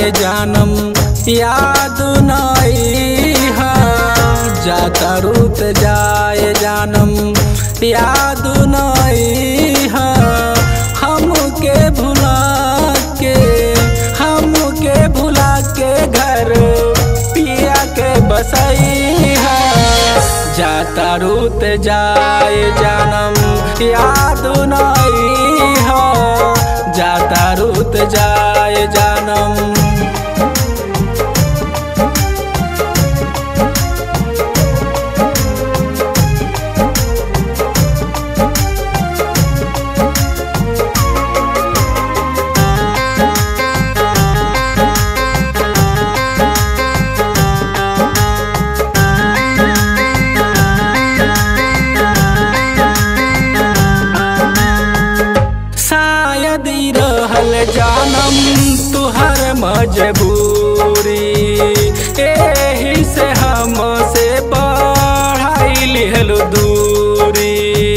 जाए जानम याद नई है जाता रुत जाए जानम याद नई है हमके भुला के हमके भुला के घर पिया के बसई है जाता रुत जाए जानम याद नई है जाता रुत जाए जानम शायद ई रहल जानम तुहर मजबूरी एही से हमसे बढ़ाई लिहल दूरी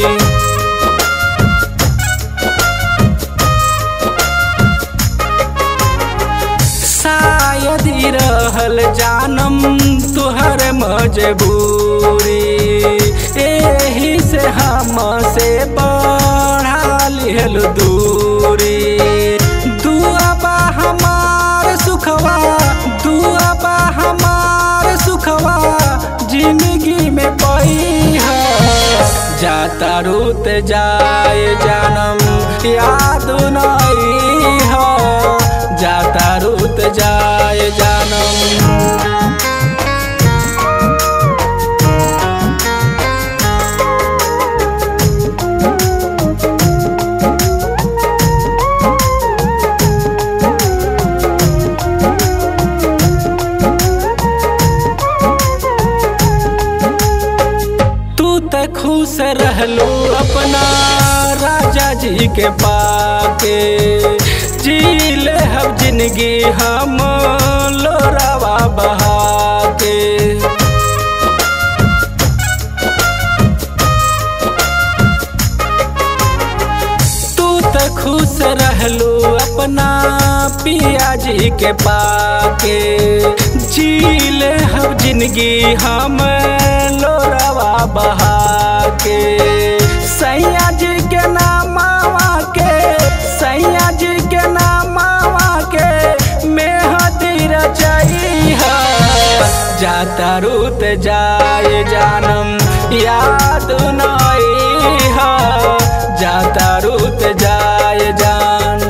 शायद ई रहल जानम तुहर मजबूरी एही से हमसे बढ़ा लिहल दूरी दुआ बा हमार सुखवा दुआ बा हमार सुखवा जिंदगी में पई है जाता रुत जाए जानम याद नई है जाता रुत जाए जानम तू त खुश रहलू अपना राजा जी के पाके जी ले हम जिंदगी हम लोरावा बहा के तू त खुश रहलू अपना पिया जी के पाके जी ले हम जिंदगी हम लोरावा बहा के सैया जी के नामावा के सैया जी के नामावा के मेहदी रचाई है जाता रुत जाए जानम याद नई है जाता रुत जाए जान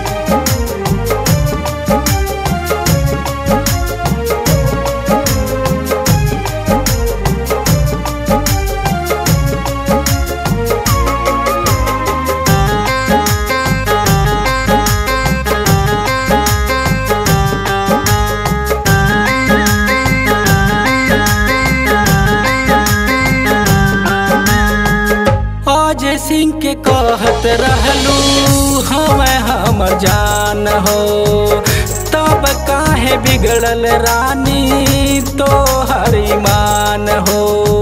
अजय सिंह के कहत रहलू हम हमर जान हो तब काहे बिगड़ल रानी तो हरिमान हो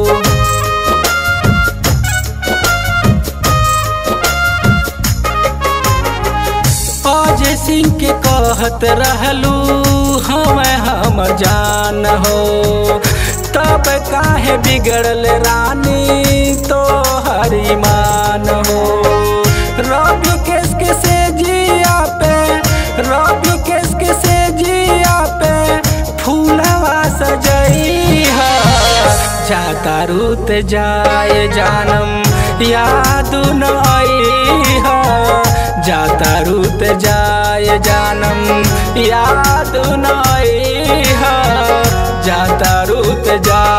अजय सिंह के कहत रहलू हम हमर जान हो तब काहे बिगड़ल रानी तो हरिमान हो रवि केस के से जिया पे रवि केस के से जिया पे फूलवा सजई है जाता रुत जाए जानम याद नई है जाता रुत जाए जानम याद नई है जाता रुत जा